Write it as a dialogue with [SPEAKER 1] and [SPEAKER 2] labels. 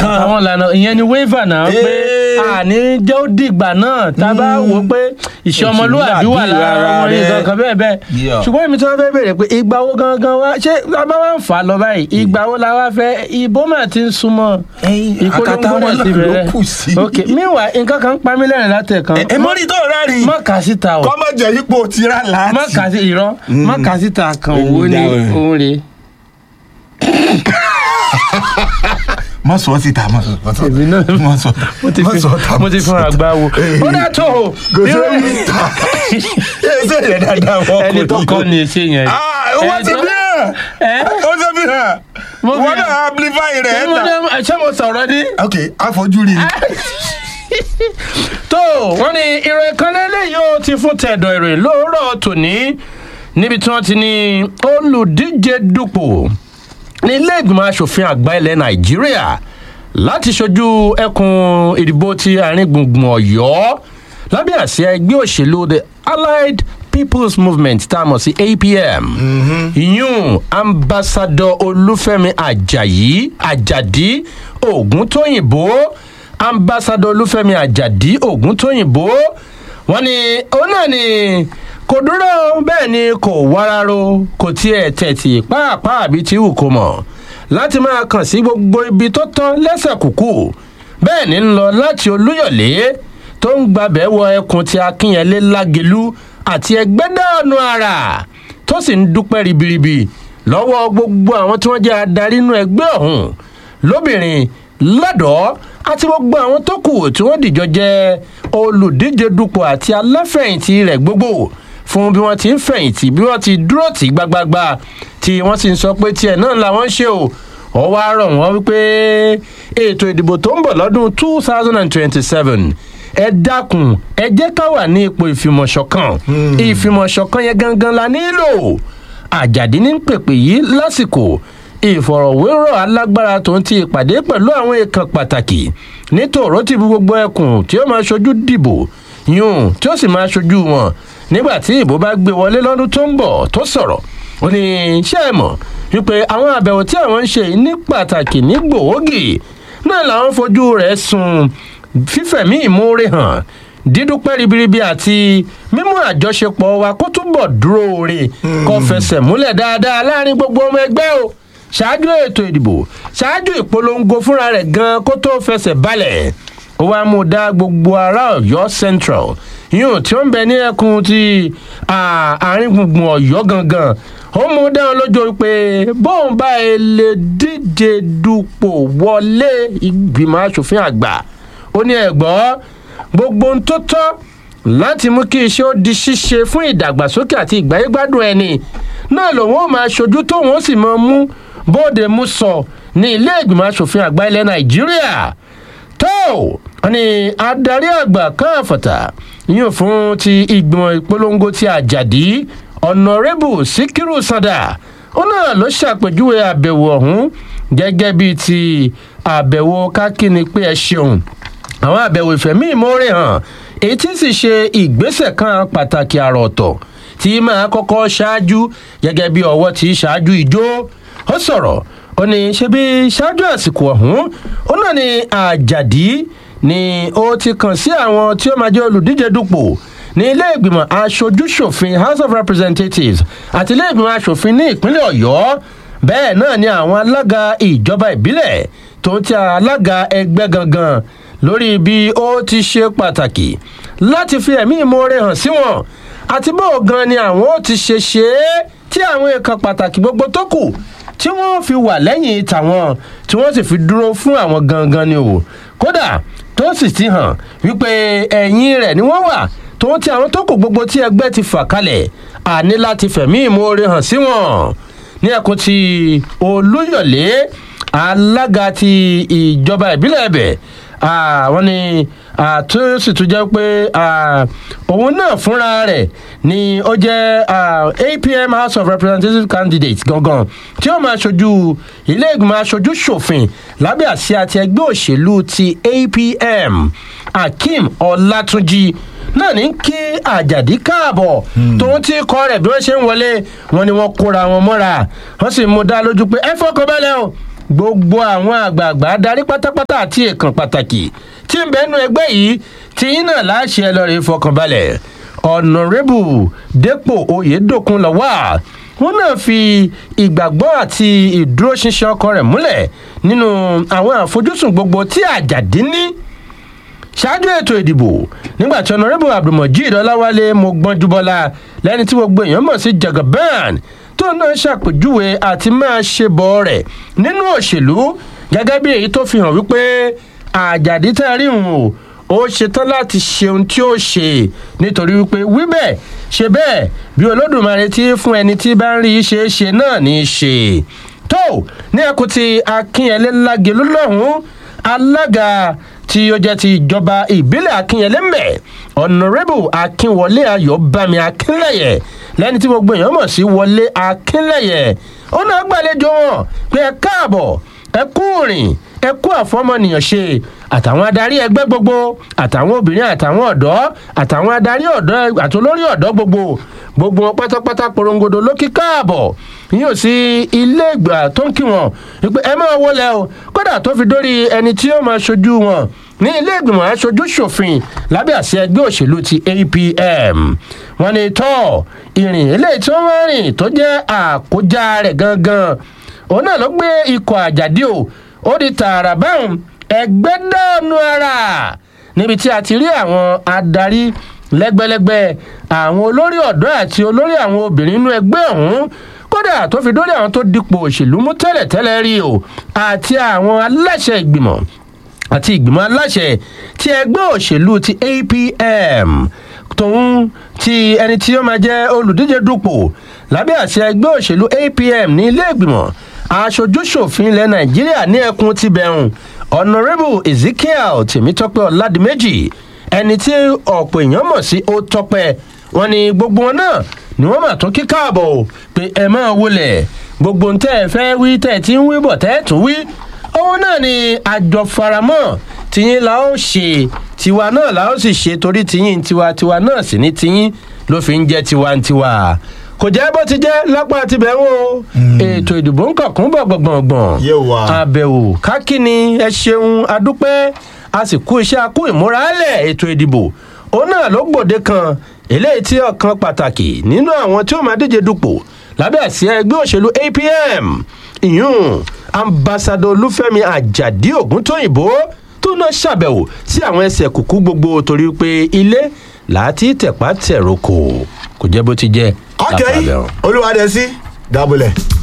[SPEAKER 1] kan
[SPEAKER 2] àwọn ìlànà ìyẹn ni waiver náà pé
[SPEAKER 1] Ee.
[SPEAKER 2] àní jẹ́ ó dìgbà náà tá a bá wò ó pé ìṣe ọmọlúwàbí wà lára
[SPEAKER 1] Rárá
[SPEAKER 2] wọn ní
[SPEAKER 1] rẹ.
[SPEAKER 2] nǹkan kan bẹ́ẹ̀ bẹ́ẹ̀
[SPEAKER 1] Yeah.
[SPEAKER 2] ṣùgbọ́n èmi tí wọ́n fẹ́ bèrè pé ìgbà wo gangan wá ṣé a bá wá ń fà á lọ báyìí ìgbà wo la wá fẹ́ ìbò mà ti ń súnmọ́
[SPEAKER 1] Ẹyin, àkàtà wọn
[SPEAKER 2] mà
[SPEAKER 1] náà ló kù sí.
[SPEAKER 2] ok meanwhile nǹkan kan ń pa mí lẹ́rìn látẹ̀kan
[SPEAKER 1] ẹ mọ́rí tó rárìn
[SPEAKER 2] má kà síta o
[SPEAKER 1] kọ́mọ jẹ́ ipò tira láti.
[SPEAKER 2] má kà sí irọ́ má kà síta kan òwò ní
[SPEAKER 1] Dáwọ̀.
[SPEAKER 2] òun rèé.
[SPEAKER 1] má sọ ọ́ síta má sọ ọ́ síta.
[SPEAKER 2] èmi náà
[SPEAKER 1] má sọ
[SPEAKER 2] mo ti
[SPEAKER 1] má
[SPEAKER 2] fi
[SPEAKER 1] sọ ọ́ ta,
[SPEAKER 2] mo ti
[SPEAKER 1] má
[SPEAKER 2] fún
[SPEAKER 1] sọ ọ́ ta.
[SPEAKER 2] àgbà wo
[SPEAKER 1] Ee.
[SPEAKER 2] ó dá tó o
[SPEAKER 1] kò sí
[SPEAKER 2] irú-
[SPEAKER 1] omi ta ẹ ṣe yẹn dáadáa wọ́n
[SPEAKER 2] ẹni tó kọ́ ni ṣe yẹn.
[SPEAKER 1] ah wọ́n ti
[SPEAKER 2] Ẹni
[SPEAKER 1] bí
[SPEAKER 2] tó-
[SPEAKER 1] hàn
[SPEAKER 2] ẹ
[SPEAKER 1] ó ti bí hàn
[SPEAKER 2] Mo fi
[SPEAKER 1] wọ́n
[SPEAKER 2] hàn.
[SPEAKER 1] náà amplify rẹ̀ ẹ̀
[SPEAKER 2] Mo
[SPEAKER 1] ta.
[SPEAKER 2] ní- ṣé mo sọ̀rọ̀ ní.
[SPEAKER 1] ok àfojúrí
[SPEAKER 2] tó wọ́n ní ìròyìn kan lélẹ̀ yóò ti fún tẹ̀dọ̀ ìròyìn lóòrọ̀ tòní níbi tí wọ́n ti ní olùdíje dupò ní ilé ìgbìmọ̀ asòfin àgbà ilẹ̀ nàìjíríà láti ṣojú ẹkùn ìdìbò ti àárín gbùngbùn ọ̀yọ́ lábẹ́ àsíá ẹgbẹ́ òṣèlú the allied people's movement tá a mọ̀ sí apm ìyún ambassadọ olúfẹ́mi ajayi ajadi ògúntóyìnbó ambassadọ olúfẹ́mi ajadi ògúntóyìnbó wọ́n ní òun náà ni kò dúró bẹ́ẹ̀ ni kò wáráró kò tiẹ̀ tẹ̀tì pàápàá àbí tí wù kó mọ̀ láti máa kàn sí gbogbo ibi tó tán lẹ́sẹ̀ kúkú bẹ́ẹ̀ ni ń lọ láti olúyọ̀lé tó ń gbabẹ̀ wọ ẹkùn ti akínyẹlé lágelú àti ẹgbẹ́dàánú ara tó sì ń dúpẹ́ ribiribi lọ́wọ́ gbogbo àwọn tí wọ́n jẹ́ adarí inú ẹgbẹ́ ọ̀hún lóbìnrin lọ́dọ̀ọ́ àti gbogbo àwọn tó kù tí wọ́n dìjọ jẹ́ olùdíje dupò àti aláfẹ̀yìntì rẹ̀ gbogbo fún bí wọ́n ti ń fẹ̀yìntì bí wọ́n ti dúró tì gbagbagba tí wọ́n sì ń sọ pé tiẹ̀ náà làwọn ń ṣe o ọ wá rọ̀ wọ́n wípé ètò ìdìbò tó ń bọ̀ lọ́dún two thousand and twenty-seven ẹ dákun ẹ jẹ́ ká wà ní ipò ìfìmọ̀ṣọ̀kan ìfìmọ̀ṣọ̀kan yẹn gangan la nílò àjàdí ní pèpè yìí lásìkò ìfọ̀rọ̀wérọ̀ alágbára tó ń ti ìpàdé pẹ̀lú àwọn èèkàn pàtàkì nítorò tí gbogbo ẹkùn tí ó máa ṣojú dìbò yún tí ó sì máa ṣojú wọn nígbà tí ìbò bá gbé wọlé lọ́dún tó ń bọ̀ tó sọ̀rọ̀ ó ní ṣé ẹ mọ̀ wípé àwọn àbẹ̀wò tí àwọn ń ṣe yìí ní pàtàkì ní gbòógì náà làwọn fojú rẹ̀ sùn fífẹ̀mí ìmoore hàn dídúpẹ́ ribiribi àti mímú àjọṣepọ̀ wa kó túbọ̀ dúró re kó fẹsẹ̀ múlẹ̀ dáadáa láàrin gbogbo ọmọ ẹgbẹ́ o ṣáájú ètò ìdìbò ṣáájú ìpolongo fúnra rẹ̀ gan kó tó fẹsẹ̀ balẹ̀ ó wá mú dá gbogbo ará ọ̀yọ́ central yóò tí ó ń bẹ ní ẹkùn ti àárín gbùngbùn ọ̀yọ́ gangan ó mú dá wọn lójú pé bóun bá ẹ lè díje dupò wọlé ìgbìmọ̀ asòfin àgbà ó ní ẹ̀gbọ́n gbogbo ohun tó tọ́ láti mú kí iṣẹ́ ó di ṣíṣe fún ìdàgbàsókè àti ìgbáyégbádùn ẹni náà lòun ó máa ṣojú tóun ó sì máa mú bóde mú sọ ní ilé ìgbìmọ̀ asòfin àgbà ilẹ̀ nàìjíríà tó wọn ni adarí àgbà káàfọ̀tà yóò fún ti ìgbìmọ̀ ìpolongo ti àjàdí ọ̀nàrẹ́bù síkírù sàdà ó náà ló ṣàpèjúwe àbẹ̀wò ọ̀hún gẹ́gẹ́ bíi ti àbẹ̀wò kákíni pé ẹ ṣeun àwọn àbẹ̀wò ìfẹ̀mí ìmọ̀ọ́rẹ̀ hàn èyí tí sì ṣe ìgbésẹ̀ kan pàtàkì àrà ọ̀tọ̀ tí máa kọ́kọ́ ṣáájú gẹ́gẹ́ bí ọwọ́ tí ṣáájú ìjó ó sọ̀rọ̀ ó ní ṣe bí ṣáájú àsìkò ọ̀hún ó náà ní àjàdí ni ó ti kàn sí àwọn tí ó máa jẹ́ olùdíje dupò ní ilé ìgbìmọ̀ aṣojúṣòfin house of representatives àti ilé ìgbìmọ̀ aṣòfin ní ìpínlẹ̀ ọ̀yọ́ bẹ́ẹ̀ náà ni àwọn alága ìjọba ìbílẹ̀ tó ń ti alága ẹgbẹ́ gangan lórí bí ó ti ṣe pàtàkì láti fi ẹ̀mí ìmoore hàn sí wọn àti bó gan ni àwọn ó ti ṣe ṣe é tí àwọn èèkàn pàtàkì gbogbo tó kù tí wọ́n fi wà lẹ́yìn tàwọn tí wọ́n sì fi dúró fún àwọn gangan ni o kódà tó sì ti hàn wípé ẹ̀yìn rẹ̀ ni wọ́n wà tó ń ti àwọn tó kù gbogbo tí ẹgbẹ́ ti fà kalẹ̀ àní láti fẹ̀mí ìmoore hàn sí wọn ní ẹkùn ti olúyọ̀lé alága ti ìjọba ìbílẹ̀ ẹ̀bẹ̀ wọ́n ní tó sì tún jẹ́ pé òun náà fúnra rẹ̀ ni ó jẹ́ apm house of representative candidate gangan tí ó máa ṣojú ilé ìgbìmọ̀ aṣojú ṣòfin lábẹ́ àsíá ti ẹgbẹ́ òṣèlú ti apm akeem ọlátúnjì náà ní kí àjàdí káàbọ̀ tóun tí kọ́ rẹ̀ bí wọ́n ṣe ń wọlé wọn ni wọ́n kóra wọn mọ́ra wọ́n sì mú dá lójú pé ẹ fọkàn balẹ̀ o gbogbo àwọn àgbààgbà adarí pátápátá àti èèkàn pàtàkì tí ń bẹnu ẹgbẹ́ yìí tí yín náà láṣẹ ẹ lọ́ọ́ rí fọkànbalẹ̀ ọ̀nàrẹ́bù dépò oyèdòkun lọ́wọ́ wọn náà fi ìgbàgbọ́ àti ìdúróṣinṣin ọkọ rẹ̀ múlẹ̀ nínú àwọn àfojúsùn gbogbo tí àjàdí ní ṣáájú ètò ìdìbò nígbà tí ọ̀nàrẹ́bù abdulmojid ọláwálé mo gbọ́njú bọ́lá lẹ́ni tí gbogbo èèyàn mọ̀ sí jagaban tó náà ṣàpèjúwe àti máa ṣe bọ̀ rẹ̀ nínú òṣèlú gẹ́gẹ́ bí èyí tó fi hàn wípé àjàdí tá a rí hùn o ó ṣetán láti ṣe ohun tí ó ṣe nítorí wípé wí bẹ́ẹ̀ ṣe bẹ́ẹ̀ bí olódùmarè tí fún ẹni tí bá ń rí i ṣe é ṣe náà ní í ṣe tó ní ẹkùn ti akínyẹlé lágẹlú lọ́hùn-ún alága tí ó jẹ́ ti ìjọba ìbílẹ̀ akínyẹlé mẹ́ ọ̀nàrẹ́bù akínwọlé ayọ̀bámi akínlẹ̀yẹ lẹ́ni tí gbogbo èèyàn mọ̀ sí wọlé akínlẹ̀yẹ ó náà gbàlejò wọn pé ẹ káàbọ̀ ẹ kú rìn ẹ kú àfọmọnìyàn ṣe àtàwọn adarí ẹgbẹ́ gbogbo àtàwọn obìnrin àtàwọn ọ̀dọ́ àtàwọn adarí ọ̀dọ́ àtolórí ọ̀dọ́ gbogbo gbogbo wọn pátápátá porongodo ló kí káàbọ̀ yóò sí ilé ìgbà tó ń kí wọn pé ẹ máa wọlé o kódà tó fi dórí ẹni tí ó máa ṣojú wọn ní ilé ìgbìmọ̀ aṣojú ṣòfin lábẹ́ àṣẹ ẹgbẹ́ òṣèlú ti apm wọn ni tọ́ ìrìn eléyìí tí wọ́n rìn tó jẹ́ àkójá rẹ̀ gangan òun náà ló gbé ikọ̀ àjàdí o ó di tààrà báwọn ẹgbẹ́ dánú ara níbi tí a ti rí àwọn adarí lẹ́gbẹ́lẹ́gbẹ́ àwọn olórí ọ̀dọ́ àti olórí àwọn obìnrin inú ẹgbẹ́ ọ̀hún kódà tó fi dórí àwọn tó dipò òṣèlú mú tẹ́lẹ̀tẹ́lẹ̀ rí o àti àwọn aláṣẹ ìgbìmọ̀ àti ìgbìmọ̀ aláṣẹ ti ẹgbẹ́ òṣèlú ti apm tòun ti ẹni tí ó máa jẹ́ olùdíje dupò lábẹ́ àṣẹ ẹgbẹ́ òṣèlú apm ní ilé ìgbìmọ̀ aṣojúṣòfin ilẹ̀ nàìjíríà ní ẹkùn ti bẹ̀rùn honourable ezekiel tèmítọ́pẹ́ ọ̀làdìmẹ́jì ẹni tí ọ̀pọ̀ èèyàn mọ̀ sí ó tọ́pẹ́ wọn ni gbogbo wọn náà ni wọ́n mà tún kí káàbọ̀ o pé ẹ máa wọlé gbogbo ń tẹ́ ẹ fẹ́ wí tẹ́ ẹ ti ń wí bọ̀ tẹ́ ẹ tún wí òun náà ni àjọ faramọ́ tìyín la ó ṣe tiwa náà la ó sì ṣe torí tìyín tiwa tiwa náà sì ní tìyín ló fi ń jẹ́ tiwantiwa kò jẹ́ bó ti jẹ́ lápá tibẹ̀ wò ètò ìdìbò ń kọ̀kún bọ̀ gbọ̀ngbọ̀ngbọ̀n
[SPEAKER 1] Yé wa.
[SPEAKER 2] àbẹ̀wò kákínni ẹ ṣeun adúpẹ́ a sì kú iṣẹ́ akú ìmúralẹ̀ ètò ìdìbò òun náà ló gbòde kan eléyìí tí ọ̀kan pàtàkì nínú àwọn tí ó máa díje dupò lábẹ́ àsíá ẹgbẹ́ òṣèlú apm ìyún ambassadọ olúfẹ́mi àjàdí ògúntóyìnbó tó náà ṣàbẹ̀wò sí àwọn ẹsẹ̀ kùkú gbogbo torí pé ilé láti tẹ̀pá tẹ̀rọ̀kọ̀ kò jẹ́ bó ti jẹ́
[SPEAKER 1] ok
[SPEAKER 2] lápá abẹ́rùn.
[SPEAKER 1] olúwadẹ sí dábòlẹ̀.